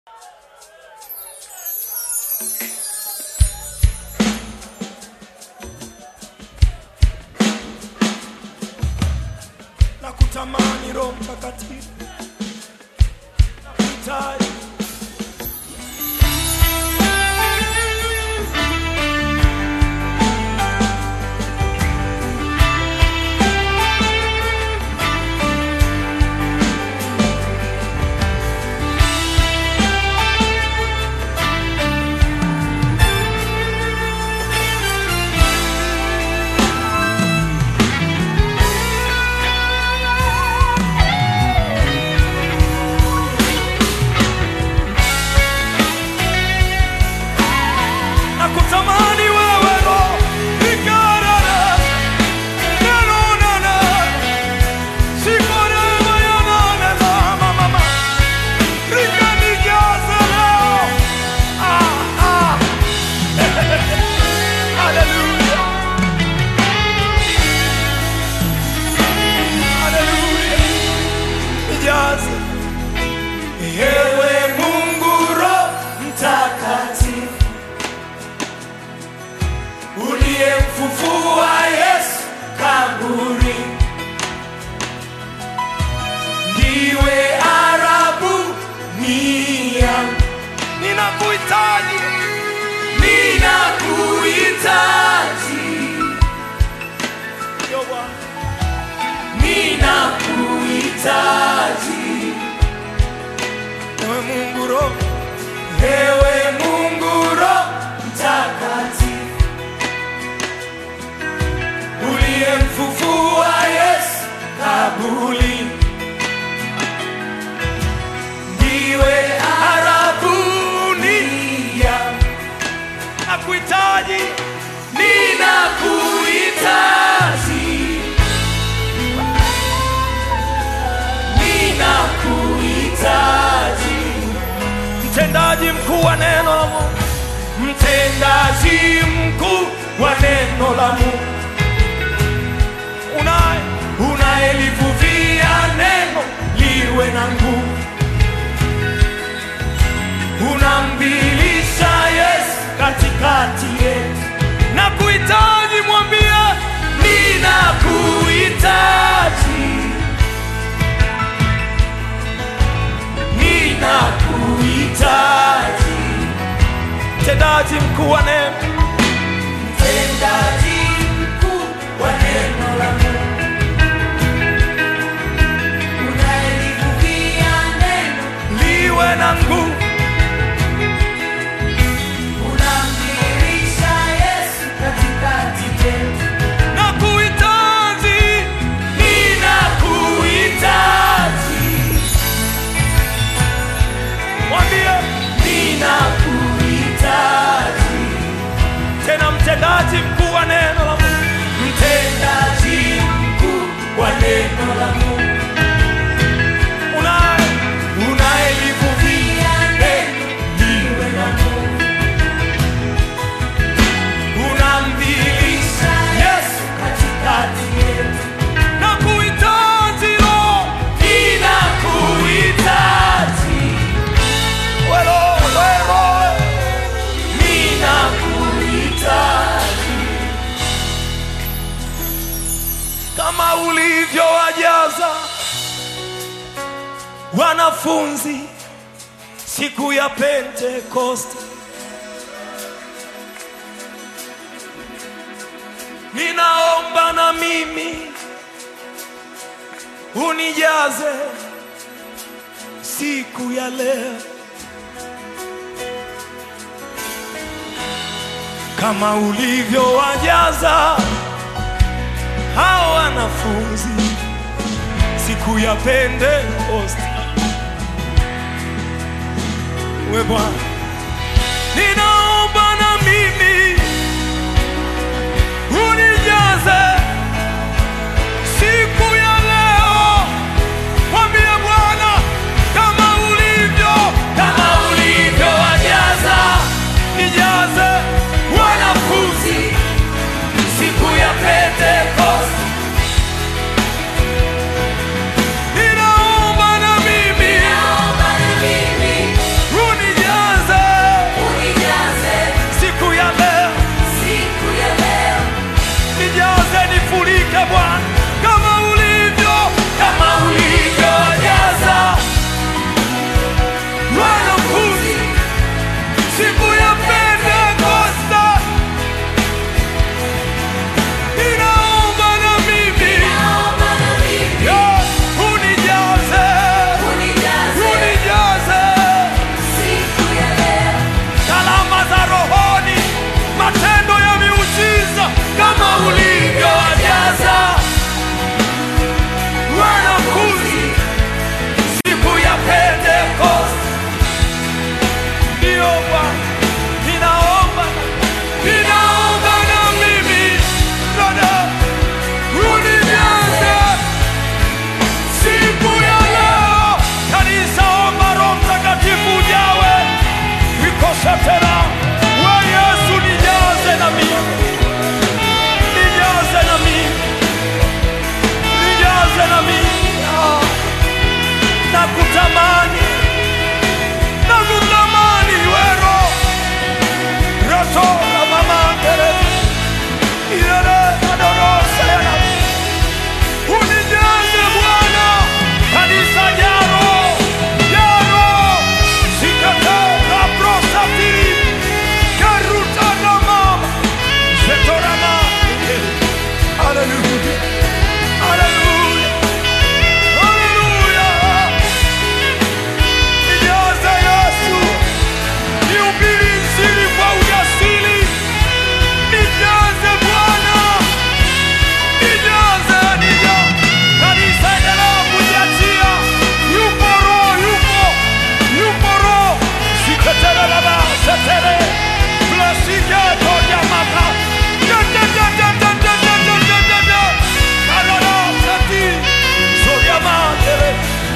na kutamani Roho Mtakatifu na kuhitaji na kutamani wewe Roho ikarara nanonana sikorema yananana mama rikanijaza leo ah, ah. Hallelujah. Hallelujah. Nijaze. Ewe Mungu Roho Mtakatifu uliyemfufua Yesu kaburi, ndiwe arabu nia, ninakuhitaji, ninakuhitaji, Yo, Bwana. ninakuhitaji, ewe Mungu Roho, ewe Mungu Roho Mtakatifu uliyemfufua Yesu kabuli, ndiwe arabunia, nakuhitaji, ninakuhitaji, ninakuhitaji, mtendaji mkuu wa neno la Mungu, mtendaji mkuu wa neno la Mungu unaye unayelivuvia neno liwe na nguvu, unambilisha Yesu katikati yetu, na kuhitaji, mwambie ninakuhitaji, ninakuhitaji, mtendaji mkuu wa neno, mtendaji mkuu wa neno la Mungu Unalivuvia neno, liwe na nguvu unamdhihirisha Yesu katikati yetu. na kuhitaji, ninakuhitaji. Mwambie ninakuhitaji. Tena mtendaji mkuu wa neno la Mungu, mtendaji mkuu wa neno la Mungu, unaye unayelivuvia neno liwe na nguvu unamdhihirisha Yesu katikati yetu, na kuhitaji Roho, ninakuhitaji wewe, wewe, ninakuhitaji kama ulivyowajaza wanafunzi siku ya Pentekoste. ninaomba na mimi unijaze siku ya leo kama ulivyowajaza hao wanafunzi siku ya Pentekoste. We Bwana, ninaomba na mimi unijaze siku ya leo. Mwambie Bwana kama ulivyo, kama ulivyowajaza, nijaze wanafunzi siku ya Pentekoste. Ninaomba na mimi Naomba na mimi Bwana, ninaomba ninaomba na mimi Bwana, unijaze siku ya leo. Kanisa, omba Roho Mtakatifu ujawe, ikosha tena. We Yesu, nijaze na mimi, nijaze na mimi, nijaze na mimi Ah, nakutamani, nakutamani wero roto la mama tere ilele adorosa yana unijaze Bwana, kanisa jaro jaro sikate la prosatiri karuta na mama zetorama Hallelujah, hallelujah, hallelujah. Nijaze Yesu, nihubiri Injili kwa ujasiri. Nijaze Bwana, nijaze, nijaze. Kanisa endelea kujiachia. Yupo Roho, yupo, yupo Roho. Siketere baba, setere. Blessike toja maka. Da, da, da, da, da, da, da, da, da, da, da. Kalala, sati. Soria matere.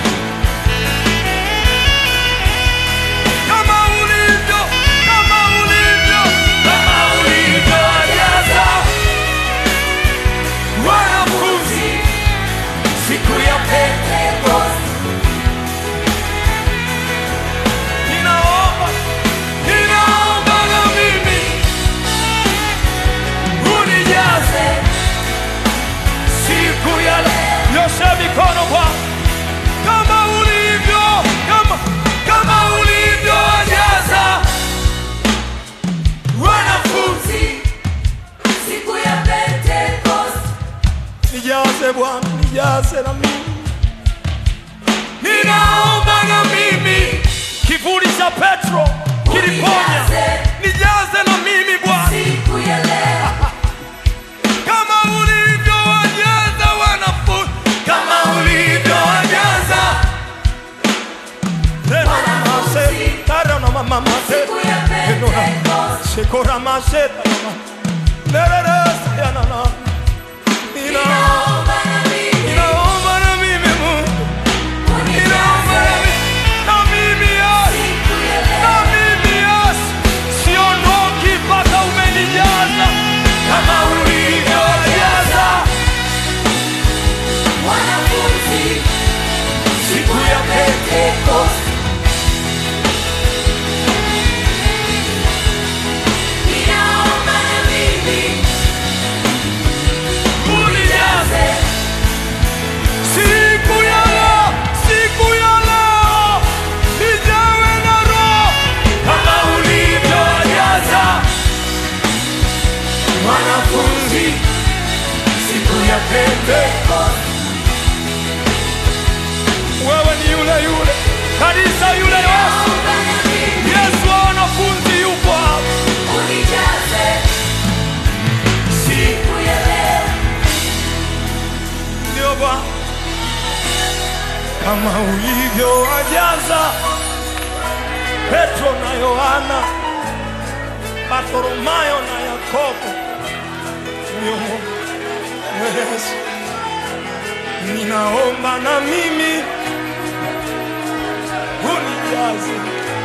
Kama ulivyo, kama ulivyo, kama ulivyojaza wanafunzi siku ya Pentekoste. Ninaomba, ninaomba na mimi unijaze siku ya leo. Nyosha mikono Bwana kama ulivyo, kama kama ulivyojaza wanafunzi. Siku ya Pentecost, Nijaze Bwana, nijaze na mimi, ninaomba na mimi. Kivuli cha Petro kiliponya, nijaze na mimi Bwana, siku ya leo, kama ulivyowajaza wanafunzi, kama ulivyowajaza Tena mase, tara na mama mase. siku ya Pentecost, Shekora maseta mama. Nereresa ya nana. Nina naomba na mimi ninaomba na mimi Mungu. Ninaomba na unijaze mimi na mimi Yesu. siku ya Na leo, mimi Yesu. Siondoki mpaka umenijaza kama ulivyojaza wanafunzi siku ya Pentecost. Ninaomba na mimi unijaze siku ya leo, siku ya leo nijawe na Roho kama ulivyojaza wanafunzi siku ya Pentekoste. Wewe ni yule yule kanisa yule Yesu, naomba na mimi Yesu wa wanafunzi yupo hapa. unijaze siku ya leo, Ndio Bwana, kama ulivyowajaza Petro na Yohana, Bartholomayo na Yakobo. Ndio Mungu Yesu, ninaomba na mimi unijaze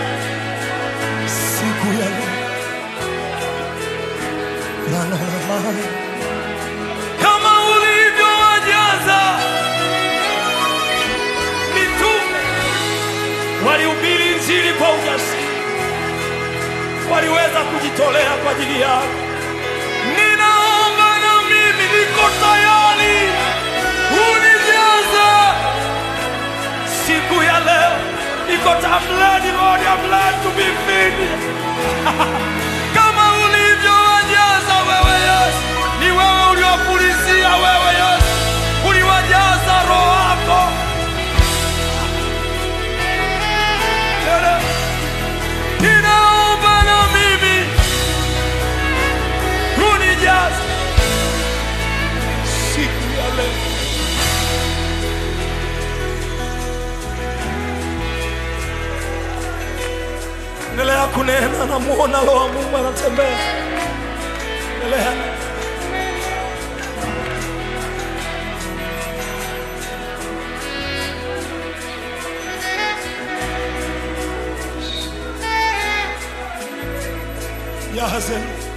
siku ya leo. La, la, la, la. kama ulivyowajaza mitume walihubiri injili kwa ujasiri, waliweza kujitolea kwa ajili yako. Ninaomba na mimi niko tayari, unijaze siku ya leo. Niko tamledi Lord, I'm glad to be filled. kama ulivyowajaza wewe Yesu, ni wewe uliwapulizia wewe Yesu, uliwajaza roho yako. Tena, Ninaomba na mimi unijaze siku ya leo. endelea kunena, namuona Roho wa Mungu anatembea. Endelea. Jaze.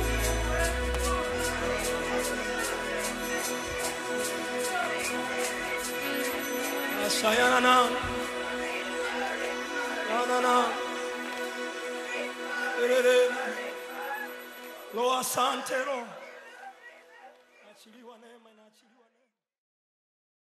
Asayana na. Na na na. Erere. Lo asante Roho.